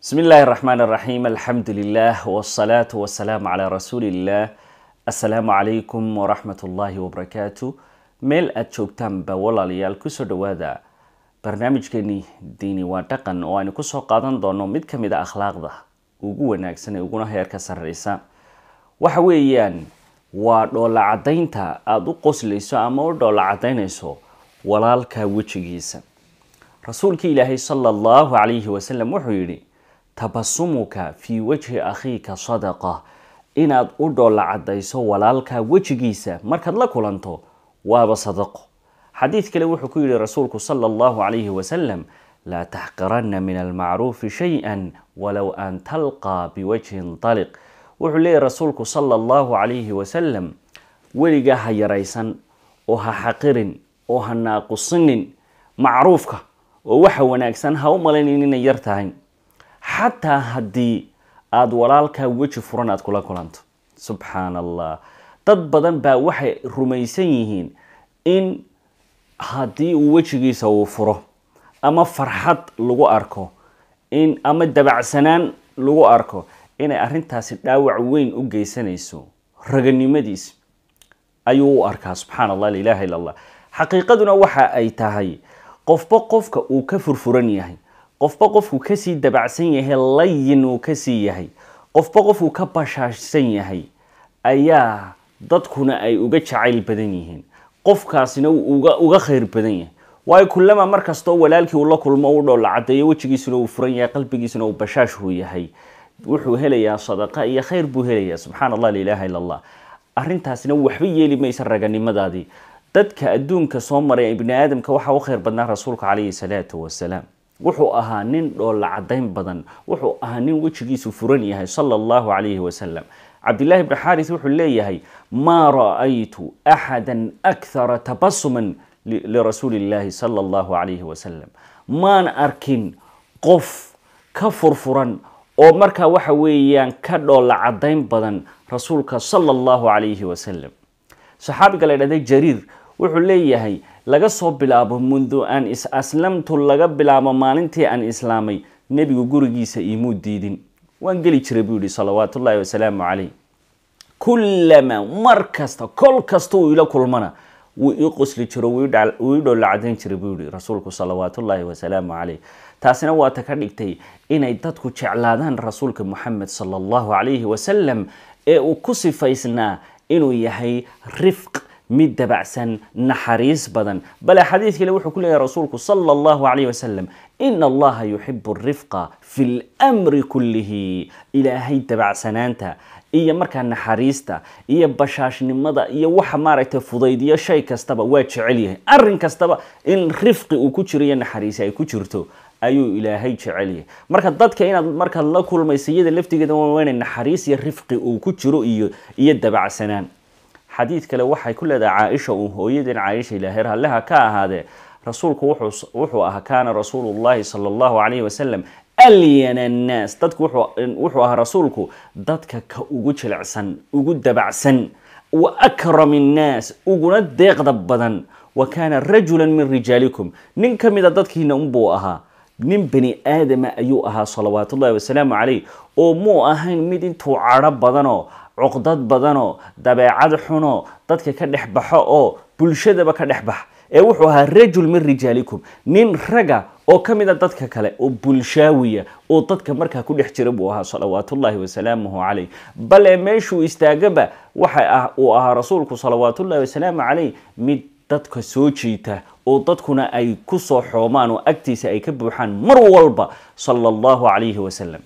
بسم الله الرحمن الرحيم الحمد لله والصلاة والسلام على رسول الله السلام عليكم ورحمة الله وبركاته meel aada joogtaanba walaalayaal kusoo dhawaada barnaamijkeeni diini waa dhaqan oo aynu kusoo qaadan doono mid ka mid a akhlaaqda ugu wanaagsan ee uguna heerka sarreysa waxa weeyaan waa dhoola caddaynta aada u qoslayso ama u dhoola caddaynayso walaalka wejigiisa rasuulkii ilaahay sala allahu calayhi wasalam wuxuu yidhi tabasumuka fii wajhi akhiika sadaqa inaad u dhoola caddayso walaalka wejigiisa markaad la kulanto waaba sadaqo xadiid kale wuxuu ku yihi rasuulku sala allahu calayhi wasalam laa taxqiranna min almacruufi shay-an walow an talqaa biwajhin taliq wuxuu leeyahy rasuulku sala allahu calayhi wasalam weligaa ha yaraysan oo ha xaqirin oo ha naaqusinin macruufka oo waxa wanaagsan ha u malaynin inay yar tahay xataa haddii aada walaalkaa weji furan aada kula kulanto subxaan allah dad badan baa waxay rumaysan yihiin in haddii uu wejigiisa uu furo ama farxad lagu arko in ama dabacsanaan lagu arko inay arrintaasi dhaawac weyn u geysanayso raganimadiis ayuu u arkaa subxaan allah lailaha illa allah xaqiiqaduna waxa ay tahay qofba qofka uu ka furfuran yahay qofba qofku kasii dabacsan yahay layin uu kasii yahay qofba qofku ka bashaashsan yahay ayaa dadkuna ay uga jacayl badan yihiin qofkaasina uga uga khayr badan yahay waayo kullama mar kastoo walaalkii uu la kulmo u dhoola caddeeyo wejigiisuna uu furan yahay qalbigiisuna uu bashaashuu yahay wuxuu helayaa sadaqa iyo khayr buu helayaa subxaan allah lailaha illa allah arrintaasina waxba yeeli maysa raganimadaadii dadka adduunka soo maray ibni aadamka waxaa u khayr badnaa rasuulka calayhi salaatu wasalaam wuxuu ahaa nin dhoola caddayn badan wuxuu ahaa nin wejigiisu furan yahay sala allahu calayhi wasalam cabdillahi bni xaaris wuxuu leeyahay maa ra-aytu axada akhara tabasuman lirasuuli illaahi sala allahu calayhi wasalam maan arkin qof ka furfuran oo markaa waxa weeyaan ka dhoola caddayn badan rasuulka sala allahu calayhi wasalam saxaabiga la dhahday jariir wuxuu leeyahay laga soo bilaabo mundu an is aslamtu laga bilaabo maalintii aan islaamay nebigu gurigiisa iimuu diidin waan geli jiray buu yihi salawaat ullaahi wasalaamu calayh kullama mar kasta kol kasta uu ila kulmana wuu ii qosli jiro wuu ii dhoola cadayn jiray buu yihi rasuulku salawaat ullaahi wasalaamu calayh taasina waa ta ka dhigtay inay dadku jeclaadaan rasuulka moxamed sala allahu calayhi wasalam ee uu ku sifaysnaa inuu yahay rifq mid dabacsan naxariis badan bale xadiid kale wuxuu ku leeyahay rasuulku sala allahu calayh wasalam ina allaha yuxibu rifqa fi lmri kullihi ilaahay dabacsanaanta iyo markaa naxariista iyo bashaashnimada iyo waxa maaragtay fudaydiyo shay kastaba waa jecel yahay arrin kastaba in rifqi uu ku jiro iyo naxariisi ay ku jirto ayuu ilaahay jecel yahay marka dadka inaad markaad la kulmaysa iyada laftigeeda waa inay naxariis iyo rifqi uu ku jiro iyo iyo dabacsanaan xadiid kale waxay ku leedahay caaisha uu hooyadeen caaisha ilaahay raalliha ka ahaadee rasuulku wuxuu ahaa kaana rasuulullahi sala allahu calayhi wasalam alyana annaas dadku wuxuu ahaa rasuulku dadka ka ugu jilicsan ugu dabacsan wa akram innaas uguna deeqda badan wa kaana rajulan min rijaalikum nin ka mida dadkiina unbuu ahaa nin bani aadama ayuu ahaa salawaat ullahi wasalaamu calayh oo muu ahayn mid intuu cadho badanoo cuqdad badanoo dabeecad xunoo dadka ka dhex baxo oo bulshadaba ka dhex bax ee wuxuu ahaa rajul min rijaalikum nin raga oo ka mida dadka kale oo bulshaawiya oo dadka markaa ku dhex jira buu ahaa salawaatullaahi wasalaamuhu calayh bale meeshuu istaagaba waxa uu ahaa rasuulku salawaatullahi wasalaamu calayh mid dadka soo jiita oo dadkuna ay kusoo xoomaan oo agtiisa ay ka buuxaan mar walba sala allahu calayhi wasalam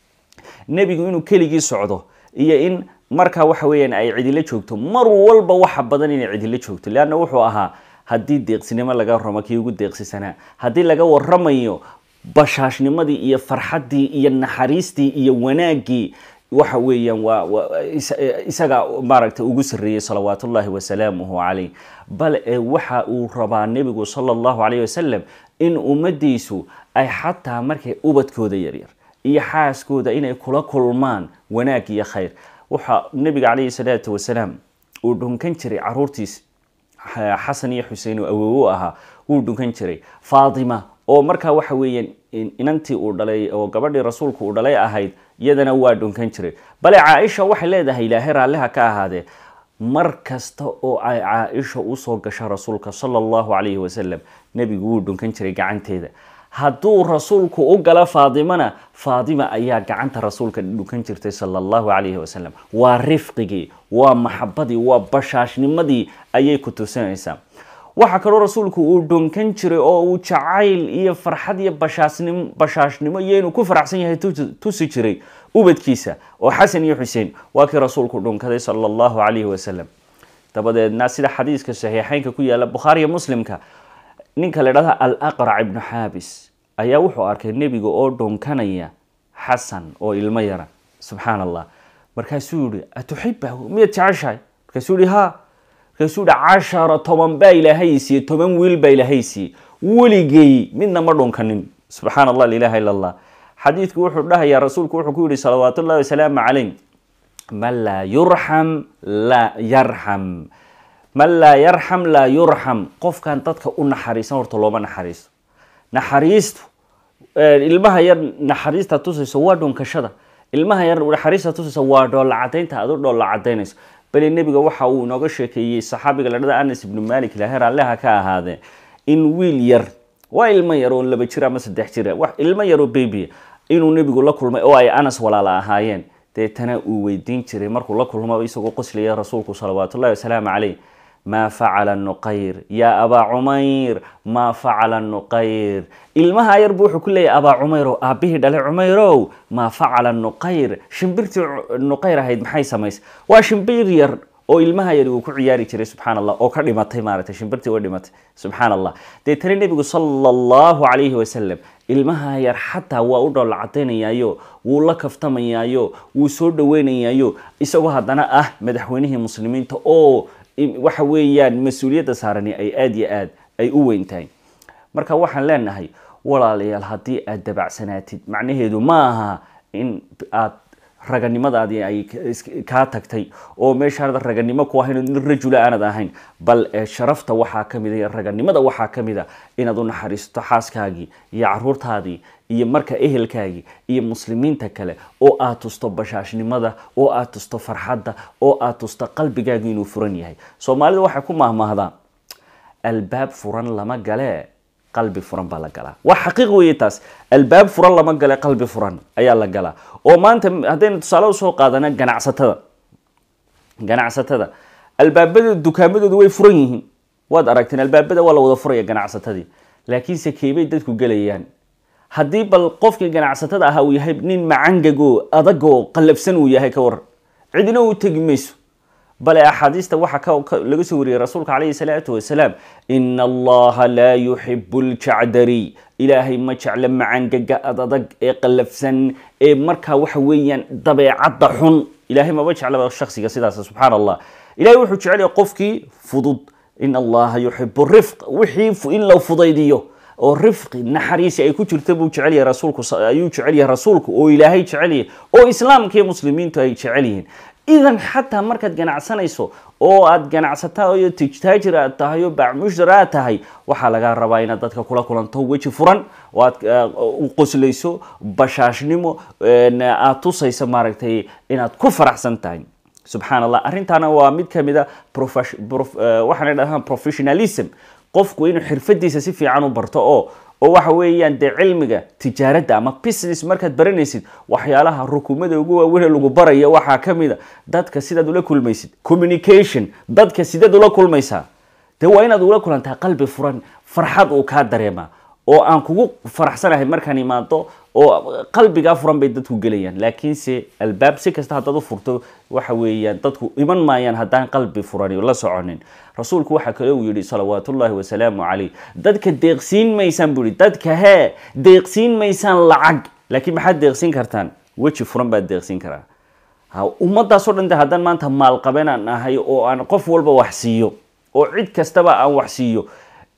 nebigu inuu keligii socdo iyo in markaa waxa weeyaan ay cidilo joogto mar walba waxa badan inay cidilo joogto leanna wuxuu ahaa haddii deeqsinimo laga warramo kii ugu deeqsisanaa haddii laga warramayo bashaashnimadii iyo farxaddii iyo naxariistii iyo wanaaggii waxa weeyaan waa isaga maaragtay ugu sarreeyey salawaatullaahi wasalaamuhu calayh bal ee waxa uu rabaa nebigu sala allahu calayh wasalam in ummadiisu ay xataa markay ubadkooda yaryar iyo xaaskooda inay kula kulmaan wanaag iyo khayr waxaa nebiga calayhi salaatu wasalaam uu dhunkan jiray caruurtiis xasan iyo xusein oo awowo ahaa wuu dhunkan jiray faatima oo markaa waxa weeyaan inantii uu dhalay oo gabadhii rasuulku uu dhalay ahayd iyadana waa dhunkan jiray bale caaisha waxay leedahay ilaahay raalliha ka ahaadee mar kasta oo ay caaisha usoo gasho rasuulka sala allahu calayhi wasalam nebigu wuu dhunkan jiray gacanteeda hadduu rasuulku u galo faadimana faadima ayaa gacanta rasuulka dhunkan jirtay sala allahu calayhi wasalam waa rifqigii waa maxabadii waa bashaashnimadii ayay ku tusinaysaa waxaa kaloo rasuulku uu dhunkan jiray oo uu jacayl iyo farxad iyo bashaasnim bashaashnimo iyo inuu ku faraxsan yahay tusi jiray ubadkiisa oo xasan iyo xuseen waa kii rasuulku dhunkaday sala allahu calayhi wasalam dabadeedna sida xadiiska saxiixeynka ku yaala bukhaariya muslimka ninka la dhahda al aqrac ibnu xaabis ayaa wuxuu arkay nebiga oo dhunkanaya xasan oo ilmo yara subxaan allah markaasuu yihi atuxibahu miyaad jeceshahay markaasuu yihi ha markaasuu yihi cashara toban baa ilaahay siiyey toban wiil baa ilaahay siiyey weligay midna ma dhunkanin subxaan allah lilaha ila allah xadiidku wuxuu dhahayaa rasuulku wuxuu ku yihi salawaat ullahi wasalaamu calayh man laa yurxam laa yarxam man laa yarxam laa yurxam qofkan dadka u naxariisan horta looma naxariisto naxariistu ilmaha yar naxariista tusayso waa dhunkashada ilmaha yar naxariista tusayso waa dhoolla cadaynta aad u dhoolla cadaynayso bale nebiga waxa uu inooga sheekeeyey saxaabiga la dhada anas ibnu malik ilahay raalliha ka ahaadee in wiil yar waa ilmo yar oo laba jir ama saddex jira wax ilmo yar oo babya inuu nebigu la kulmay oo ay anas walaala ahaayeen deetana uu weydiin jiray markuu la kulmaba isagoo qoslaya rasuulku salawaat ullahi wasalaamu caleyh maa facala nuqayr yaa abaa cumayr maa facala nuqayr ilmaha yar buu wuxuu ku leeyahy abaa cumayr oo aabbihii dhalay cumayrow maa facala nuqayr shimbirtii nuqayr ahayd maxay samaysay waa shimbir yar oo ilmaha yari uu ku ciyaari jiray subxaan allah oo ka dhimatay maaragtay shimbirtii oo dhimatay subxaan allah deetana nebigu sala allahu calayhi wasalam ilmaha yar xataa waa u dhoolla cadaynayaayo wuu la kaftamayaayo wuu soo dhaweynayaayo isagoo haddana ah madaxweynihii muslimiinta oo waxa weeyaan mas-uuliyadda saarani ay aada iyo aad ay u weyn tahay marka waxaan leenahay walaalayaal haddii aad dabacsanaatid macnaheedu ma aha in aad raganimadaadii ay kaa tagtay oo meeshaanad raganimo ku ahayn nin rajula aanad ahayn bal sharafta waxaa ka mida raganimada waxaa ka mida inaad u naxariisto xaaskaagii iyo caruurtaadii iyo marka ehelkaagii iyo muslimiinta kale oo aad tusto bashaashnimada oo aad tusto farxadda oo aad tusto qalbigaagi inuu furan yahay soomaalida waxay ku mahmahdaa albaab furan lama gale qalbi furan baa la galaa waa xaqiiq weeye taas albaab furan lama gale qalbi furan ayaa la galaa oo maanta haddaynu tusaale usoo qaadana ganacsatada ganacsatada albaabada dukaamadoodu way furan yihiin waad aragteen albaabada waa la wada furaya ganacsatadii laakiinse keebay dadku gelayaan haddii bal qofkii ganacsatada ahaa uu yahay nin macangagoo adagoo qallafsan uu yahay ka waran cidina u tegi mayso bale axaadiista waxaa laga soo wariyey rasuulka calayhi salaatu wasalaam ina allaha laa yuxibu ljacdari ilaahay ma jecla macangaga ad adag ee qallafsan ee markaa waxa weeyaan dabeecadda xun ilahay maba jeclaba shaksiga sidaas subxaan allah ilahay wuxuu jecelyahay qofkii fudud in allaha yuxibu rifq wixii in la fudaydiyo oo rifqi naxariisi ay ku jirta buu jecel yahay rasuulku ayuu jecel yahay rasuulku oo ilaahay jecel yahay oo islaamka iyo muslimiintu ay jecel yihiin idan xataa markaad ganacsanayso oo aad ganacsatayo tijtaajir aad tahay oo bacmushtar aad tahay waxaa lagaa rabaa inaad dadka kula kulanto weji furan oo aad u qoslayso bashaashnimo aad tusayso maaragtay inaad ku faraxsan tahay subxaan allah arrintaana waa mid kamid a waxaana dhahaan professionalism qofku inuu xirfadiisa si fiican u barto oo oo waxa weeyaan dee cilmiga tijaaradda ama business markaad baranaysid waxyaalaha rukumada ugu waaweyn lagu baraya waxaa ka mid a dadka sidaad ula kulmaysid communication dadka sidaad ula kulmaysaa dee waa inaad ula kulantaa qalbi furan farxad uu kaa dareemaa oo aan kugu faraxsanahay markaan imaado oo qalbigaa furan bay dadku gelayaan laakiinse albaab si kasta haddaad u furto waxa weeyaan dadku iman maayaan haddaan qalbi furani la soconin rasuulku waxaa kale uu yihi salawaat ullaahi wasalaamu calayh dadka deeqsiin maysaan buu yihi dadka hee deeqsiin maysaan lacag laakiin maxaad deeqsiin kartaan weji furan baad deeqsiin karaa ummadaasoo dhan de haddaan maanta maalqabeen aan ahay oo aan qof walba wax siiyo oo cid kastaba aan wax siiyo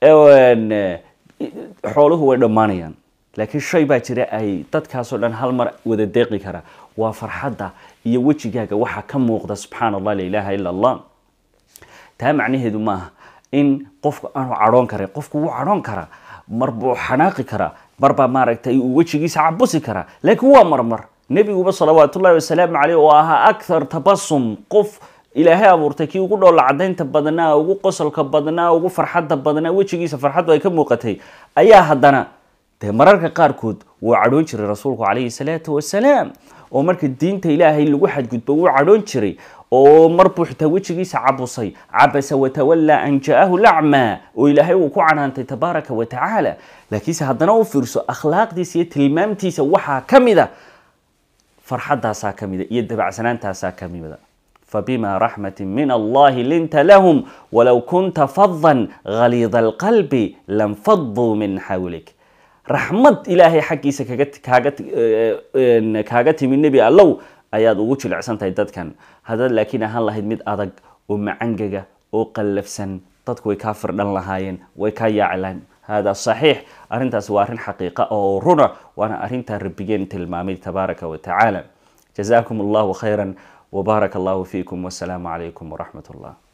xooluhu way dhammaanayaan laakiin shay baa jira ay dadkaasoo dhan hal mar wada deeqi kara waa farxadda iyo wejigaaga waxaa ka muuqda subxaan allah la ilaaha ila allah taa macnaheedu maaha in qofku aanu cadhoon karin qofku wuu cadhoon karaa mar buu xanaaqi karaa marbaa maaragtay uu wejigiisa cabusi karaa laakiin waa marmar nebiguba salawaatullahi wasalaamu caleyh oo ahaa akthar tabasum qof ilaahay abuurtay kii ugu dhoolla cadaynta badnaa ugu qosolka badnaa ugu farxadda badnaa wejigiisa farxaddu ay ka muuqatay ayaa haddana dee mararka qaarkood wuu cadhoon jiray rasuulku calayhi salaatu wasalaam oo marka diinta ilaahay lagu xadgudbo wuu cadhoon jiray oo mar buu xitaa wejigiisa cabusay cabasa watawallaa an ja-ahu lacmaa oo ilaahay uu ku canaantay tabaaraka wa tacaala laakiinse haddana u fiirso akhlaaqdiisa iyo tilmaamtiisa waxaa ka mida farxaddaasaa ka mida iyo dabacsanaantaasaa ka mida fabima raxmati min allahi linta lahum walow kunta fadan haliida alqalbi lanfaduu min xawlik raxmad ilaahay xaggiisa kaga kaaga kaaga timi nebi allow ayaad ugu jilicsan tahay dadkan haddaad laakiin ahaan lahayd mid adag oo macangaga oo qallafsan dadku way kaa firdhan lahaayeen way kaa yaaci lahayn hada saxiix arrintaas waa arrin xaqiiqa oo runa waana arrintaa rabbigeen tilmaamay tabaaraka wa tacaala jazaakum allahu khayra wbaaraka allahu fiikum wasalaamu calaykum waraxmat allah